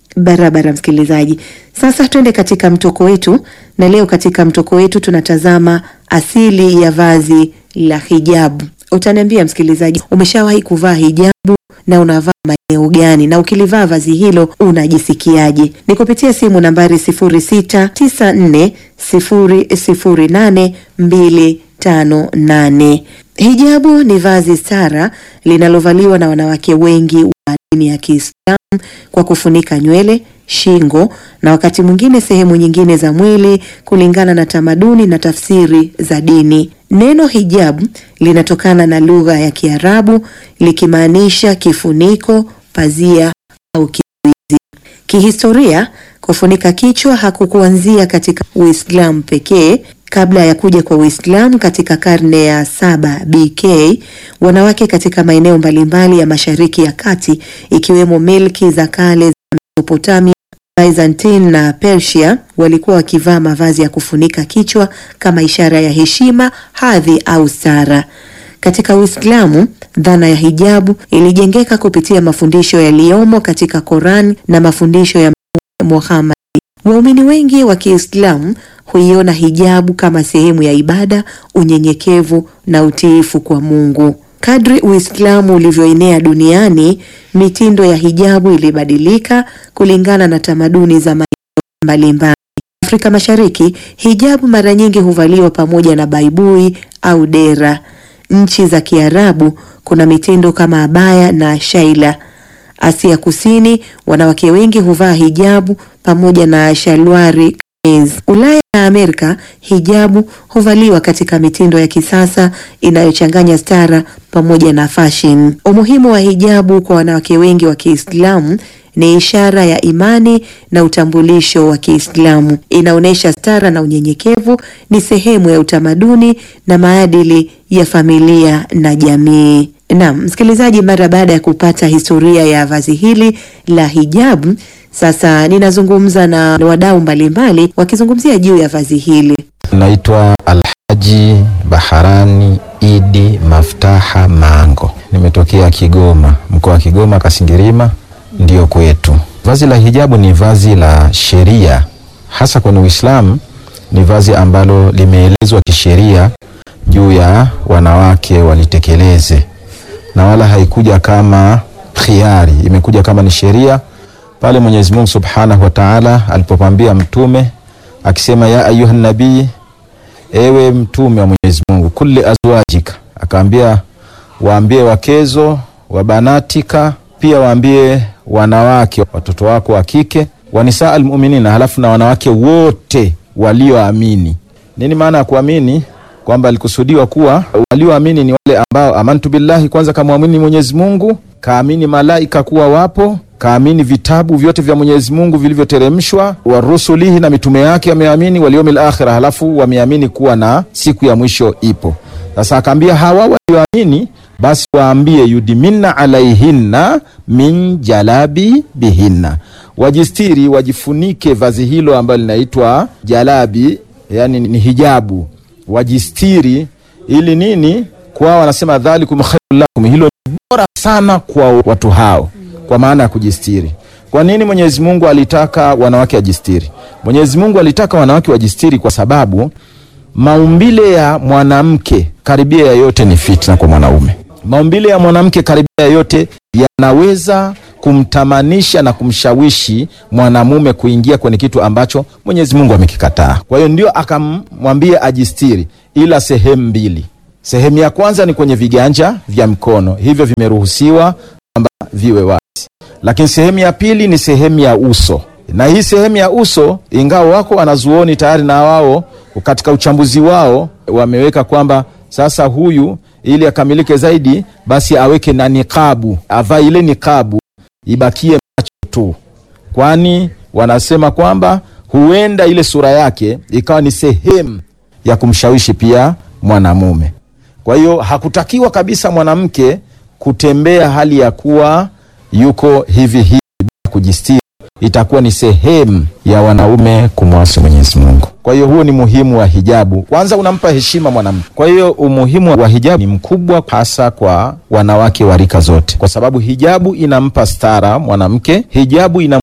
Barabara msikilizaji, sasa twende katika mtoko wetu, na leo katika mtoko wetu tunatazama asili ya vazi la hijabu. Utaniambia msikilizaji, umeshawahi kuvaa hijabu na unavaa maeneo gani, na ukilivaa vazi hilo unajisikiaje? Ni kupitia simu nambari 0694008258. Hijabu ni vazi stara linalovaliwa na wanawake wengi wa dini ya Kiislamu kwa kufunika nywele, shingo na wakati mwingine sehemu nyingine za mwili kulingana na tamaduni na tafsiri za dini. Neno hijab linatokana na lugha ya Kiarabu likimaanisha kifuniko, pazia au kizuizi. Kihistoria, kufunika kichwa hakukuanzia katika Uislamu pekee. Kabla ya kuja kwa Uislamu katika karne ya saba BK, wanawake katika maeneo mbalimbali ya Mashariki ya Kati ikiwemo milki za kale za Mesopotamia, Byzantine na Persia walikuwa wakivaa mavazi ya kufunika kichwa kama ishara ya heshima, hadhi au stara. Katika Uislamu, dhana ya hijabu ilijengeka kupitia mafundisho yaliyomo katika Koran na mafundisho ya Muhammad. Waumini wengi wa Kiislamu huiona hijabu kama sehemu ya ibada, unyenyekevu na utiifu kwa Mungu. Kadri Uislamu ulivyoenea duniani, mitindo ya hijabu ilibadilika kulingana na tamaduni za maeneo mbalimbali. Afrika Mashariki, hijabu mara nyingi huvaliwa pamoja na baibui au dera. Nchi za Kiarabu kuna mitindo kama abaya na shaila. Asia Kusini, wanawake wengi huvaa hijabu pamoja na shalwari kameez. Ulaya na Amerika, hijabu huvaliwa katika mitindo ya kisasa inayochanganya stara pamoja na fashion. Umuhimu wa hijabu kwa wanawake wengi wa Kiislamu ni ishara ya imani na utambulisho wa Kiislamu. Inaonyesha stara na unyenyekevu, ni sehemu ya utamaduni na maadili ya familia na jamii. Naam, msikilizaji, mara baada ya kupata historia ya vazi hili la hijabu, sasa ninazungumza na wadau mbalimbali wakizungumzia juu ya vazi hili. Naitwa Alhaji Baharani Idi Maftaha Mango, nimetokea Kigoma, mkoa wa Kigoma, Kasingirima ndiyo kwetu. Vazi la hijabu ni vazi la sheria, hasa kwenye Uislamu. Ni vazi ambalo limeelezwa kisheria juu ya wanawake walitekeleze, na wala haikuja kama khiari, imekuja kama ni sheria pale Mwenyezi Mungu Subhanahu wa Ta'ala alipopambia mtume akisema, ya ayuha nabii, ewe mtume wa Mwenyezi Mungu, kulli azwajika, akaambia waambie wakezo wa banatika, pia waambie wanawake watoto wako wa kike, wanisaa almuminina, halafu na wanawake wote walioamini. Nini maana ya kuamini? Kwamba alikusudiwa kuwa walioamini ni wale ambao amantu billahi, kwanza kamwamini Mwenyezi Mungu, kaamini malaika kuwa wapo kaamini vitabu vyote vya Mwenyezi Mungu vilivyoteremshwa, wa rusulihi, na mitume yake wameamini, wal yawmil akhir, halafu wameamini kuwa na siku ya mwisho ipo. Sasa akaambia hawa walioamini, basi waambie yudiminna alaihinna min jalabi bihinna, wajistiri, wajifunike vazi hilo ambalo linaitwa jalabi, yani ni hijabu, wajistiri ili nini? Kwao wanasema dhalikum khairul lakum, hilo ni bora sana kwa watu hao kwa maana ya kujistiri. Kwa nini Mwenyezi Mungu alitaka wanawake wajistiri? Mwenyezi Mungu alitaka wanawake wajistiri kwa sababu maumbile ya mwanamke karibia ya yote ni fitna kwa mwanaume. Maumbile ya mwanamke karibia ya yote yanaweza kumtamanisha na kumshawishi mwanamume kuingia kwenye kitu ambacho Mwenyezi Mungu amekikataa. Kwa hiyo ndio akamwambia ajistiri, ila sehemu mbili. Sehemu ya kwanza ni kwenye viganja vya mkono, hivyo vimeruhusiwa kwamba viwe wazi, lakini sehemu ya pili ni sehemu ya uso, na hii sehemu ya uso, ingawa wako wanazuoni tayari na wao katika uchambuzi wao wameweka kwamba sasa huyu ili akamilike zaidi, basi aweke na nikabu, avae ile nikabu ibakie macho tu, kwani wanasema kwamba huenda ile sura yake ikawa ni sehemu ya kumshawishi pia mwanamume. Kwa hiyo hakutakiwa kabisa mwanamke kutembea hali ya kuwa yuko hivi hivi bila kujistiri, itakuwa ni sehemu ya wanaume kumwasi Mwenyezi Mungu. Kwa hiyo huo ni muhimu wa hijabu. Kwanza unampa heshima mwanamke. Kwa hiyo umuhimu wa hijabu ni mkubwa, hasa kwa wanawake wa rika zote, kwa sababu hijabu inampa stara mwanamke, hijabu inamheshimu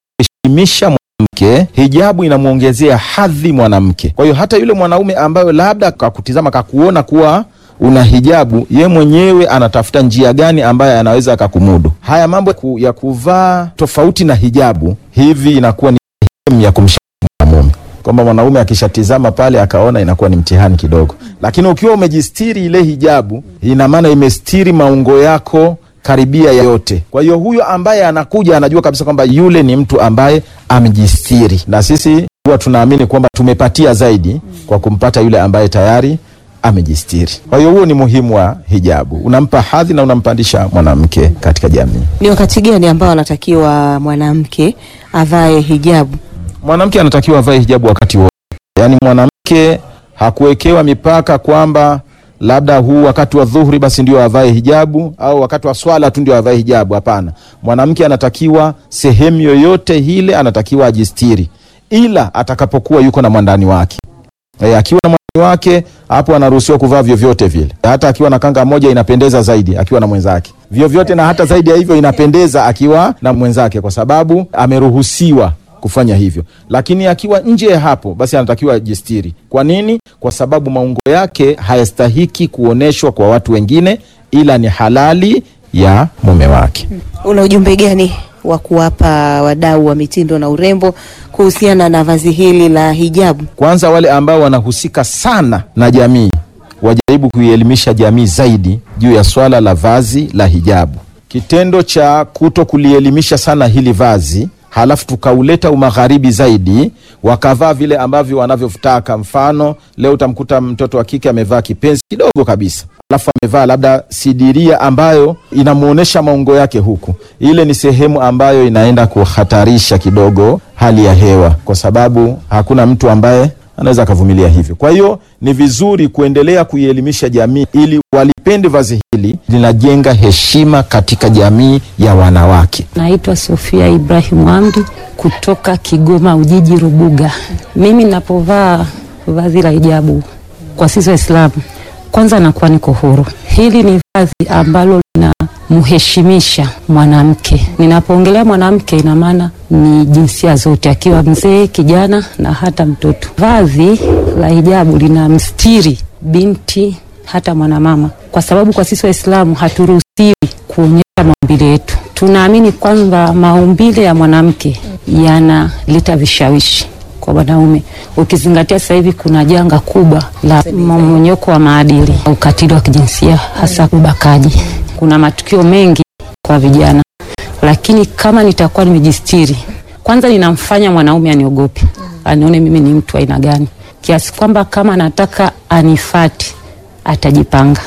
misha mwanamke, hijabu inamwongezea hadhi mwanamke. Kwa hiyo hata yule mwanaume ambayo labda kakutizama kakuona kuwa una hijabu, ye mwenyewe anatafuta njia gani ambayo anaweza akakumudu. Haya mambo ku- ya kuvaa tofauti na hijabu, hivi inakuwa ni sehemu ya kumshauri mwanamume kwamba mwanaume akishatizama pale akaona inakuwa ni mtihani kidogo, lakini ukiwa umejistiri ile hijabu, ina maana imestiri maungo yako karibia yote. Kwa hiyo huyo ambaye anakuja anajua kabisa kwamba yule ni mtu ambaye amejistiri, na sisi huwa tunaamini kwamba tumepatia zaidi kwa kumpata yule ambaye tayari amejistiri. Kwa hiyo huo ni muhimu wa hijabu, unampa hadhi na unampandisha mwanamke katika jamii. Ni wakati gani ambao anatakiwa mwanamke avae hijabu? Mwanamke anatakiwa avae hijabu wakati wote, yaani mwanamke hakuwekewa mipaka kwamba labda huu wakati wa dhuhuri basi ndio avae hijabu au wakati wa swala tu ndio avae hijabu. Hapana, mwanamke anatakiwa sehemu yoyote ile anatakiwa ajistiri, ila atakapokuwa yuko na mwandani wake. E, akiwa na mwandani wake hapo anaruhusiwa kuvaa vyovyote vile, hata akiwa na kanga moja inapendeza zaidi akiwa na mwenzake, vyovyote na hata zaidi ya hivyo inapendeza akiwa na mwenzake, kwa sababu ameruhusiwa kufanya hivyo. Lakini akiwa nje ya hapo, basi anatakiwa ajistiri. Kwa nini? Kwa sababu maungo yake hayastahiki kuoneshwa kwa watu wengine, ila ni halali ya mume wake. Una ujumbe gani wa kuwapa wadau wa mitindo na urembo kuhusiana na vazi hili la hijabu? Kwanza wale ambao wanahusika sana na jamii wajaribu kuielimisha jamii zaidi juu ya swala la vazi la hijabu. Kitendo cha kuto kulielimisha sana hili vazi, halafu tukauleta umagharibi zaidi, wakavaa vile ambavyo wanavyotaka. Mfano, leo utamkuta mtoto wa kike amevaa kipenzi kidogo kabisa, alafu amevaa labda sidiria ambayo inamwonyesha maungo yake huku. Ile ni sehemu ambayo inaenda kuhatarisha kidogo hali ya hewa, kwa sababu hakuna mtu ambaye anaweza akavumilia hivyo. Kwa hiyo ni vizuri kuendelea kuielimisha jamii ili walipende vazi hili, linajenga heshima katika jamii ya wanawake. Naitwa Sofia Ibrahim Amri kutoka Kigoma Ujiji Rubuga. Mimi ninapovaa vazi la hijabu kwa sisi Waislamu, kwanza nakuwa niko huru. Hili ni vazi ambalo linamheshimisha mwanamke. Ninapoongelea mwanamke, ina maana ni jinsia zote, akiwa mzee, kijana na hata mtoto. Vazi la hijabu linamstiri binti hata mwanamama, kwa sababu kwa sisi Waislamu haturuhusiwi kuonyesha maumbile yetu. Tunaamini kwamba maumbile ya mwanamke yanaleta vishawishi kwa wanaume, ukizingatia sasa hivi kuna janga kubwa la mmomonyoko wa maadili, ukatili wa kijinsia, hasa ubakaji. Kuna matukio mengi kwa vijana, lakini kama nitakuwa nimejistiri, kwanza ninamfanya mwanaume aniogope, anione mimi ni mtu aina gani, kiasi kwamba kama anataka anifati atajipanga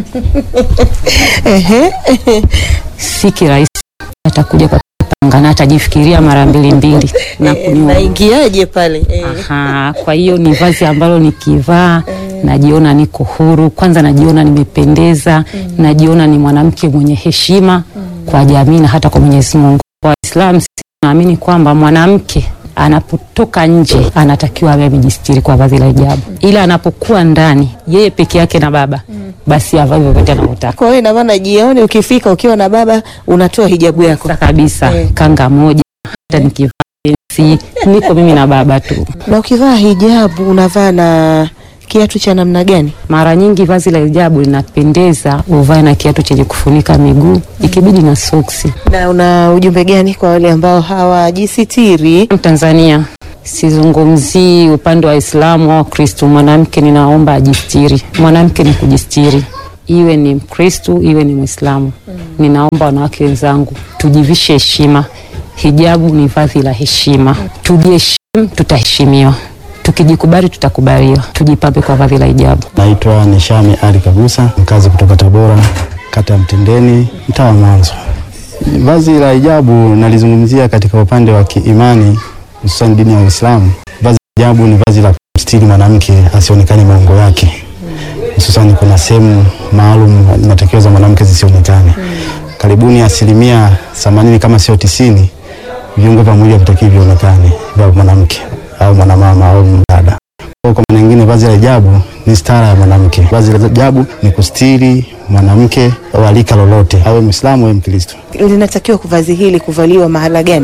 si kirahisi, atakuja kwa kujipanga na atajifikiria mara mbili mbili na kuniua. Naingiaje pale? Eh. Aha, kwa hiyo ni vazi ambalo nikivaa najiona niko huru, kwanza najiona nimependeza, najiona ni mwanamke mwenye heshima kwa jamii na hata kwa Mwenyezi Mungu. Kwa Waislamu sisi tunaamini kwamba mwanamke anapotoka nje anatakiwa awe amejistiri kwa vazi la hijabu, ila anapokuwa ndani yeye peke yake na baba, basi avae vyovyote anavyotaka. Kwa hiyo ina maana jioni ukifika ukiwa na baba unatoa hijabu yako. Sasa kabisa Eh. kanga moja, hata nikivaa pensi, niko mimi na baba tu. Na ukivaa hijabu unavaa na kiatu cha namna gani? Mara nyingi vazi la hijabu linapendeza uvae na kiatu chenye kufunika miguu, ikibidi na soksi. Na una ujumbe gani kwa wale ambao hawajisitiri? Tanzania sizungumzii upande wa Waislamu au Kristu. Mwanamke ninaomba ajistiri, mwanamke ni kujistiri, iwe ni Mkristu iwe ni Mwislamu. Ninaomba wanawake wenzangu tujivishe heshima. Hijabu ni vazi la heshima, tujiheshimu, tutaheshimiwa. Tukijikubali, tutakubaliwa. Tujipambe kwa vazi la hijabu. Naitwa Nishami Ali Kagusa, mkazi kutoka Tabora, kata ya Mtendeni, mtaa wa Mwanzo. Vazi la hijabu nalizungumzia katika upande wa kiimani, hususan dini ya Uislamu. Vazi la hijabu ni vazi la kumstiri mwanamke asionekane maungo yake, hususan kuna sehemu maalum inatakiwa za mwanamke zisionekane. Karibuni asilimia themanini kama sio tisini viungo vya mwili havitakiwi vionekane vya mwanamke au mwanamama au mdada. Kwa kwa maana nyingine, vazi la hijabu ni stara ya mwanamke. Vazi la hijabu ni kustiri mwanamke wa rika lolote, awe Mwislamu awe Mkristo. Linatakiwa vazi hili kuvaliwa mahala gani?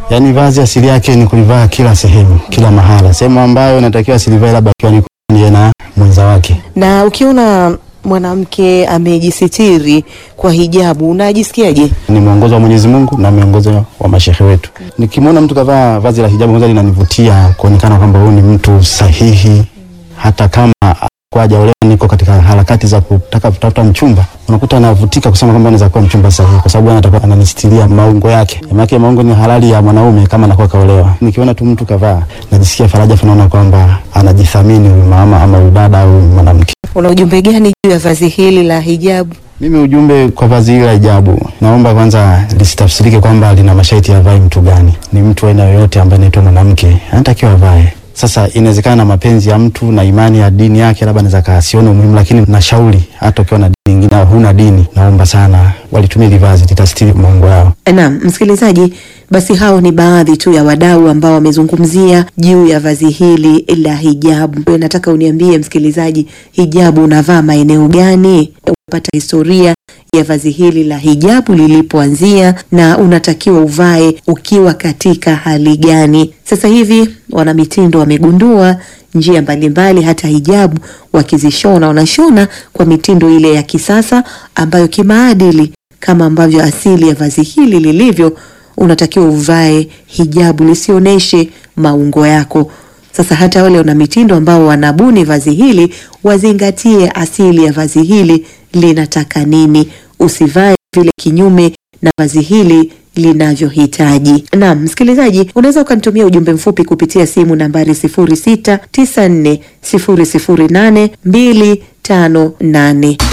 Yaani vazi asili yake ni kulivaa kila sehemu, kila mahala. Sehemu ambayo inatakiwa asilivae labda akiwa ni ndiye na mwenza wake. Na ukiona mwanamke amejisitiri kwa hijabu unajisikiaje? Ni mwongozo wa Mwenyezi Mungu na miongozo wa mashehe wetu. Nikimwona mtu kavaa vazi la hijabu kwanza linanivutia kuonekana kwamba huyu ni mtu sahihi, hata kama kwa hajaolewa, niko katika harakati za kutaka kutafuta mchumba, unakuta anavutika kusema kwamba anaweza kuwa mchumba sahihi, kwa sababu anatakuwa ananistiria maungo yake. Maana maungo ni halali ya mwanaume kama anakuwa kaolewa. Nikiona tu mtu kavaa, najisikia faraja, naona kwamba anajithamini huyu mama ama huyu dada au mwanamke. Una ujumbe gani juu ya vazi hili la hijabu? Mimi ujumbe kwa vazi hili la hijabu, naomba kwanza lisitafsirike kwamba lina masharti ya vae mtu gani. Ni mtu aina yoyote ambaye anaitwa mwanamke anatakiwa avae. Sasa inawezekana na mapenzi ya mtu na imani ya dini yake, labda anaweza kaasione umuhimu, lakini nashauri hata ukiwa na dini nyingine au huna dini, naomba sana walitumia hili vazi litastiri maungo yao. Naam, msikilizaji, basi hao ni baadhi tu ya wadau ambao wamezungumzia juu ya vazi hili la hijabu. Wewe nataka uniambie msikilizaji, hijabu unavaa maeneo gani? Unapata historia ya vazi hili la hijabu lilipoanzia na unatakiwa uvae ukiwa katika hali gani? Sasa hivi wanamitindo wamegundua njia mbalimbali, hata hijabu wakizishona, wanashona kwa mitindo ile ya kisasa ambayo kimaadili kama ambavyo asili ya vazi hili lilivyo, unatakiwa uvae hijabu lisioneshe maungo yako. Sasa hata wale wana mitindo ambao wanabuni vazi hili wazingatie asili ya vazi hili linataka nini, usivae vile kinyume na vazi hili linavyohitaji. Naam, msikilizaji, unaweza ukanitumia ujumbe mfupi kupitia simu nambari 0694008258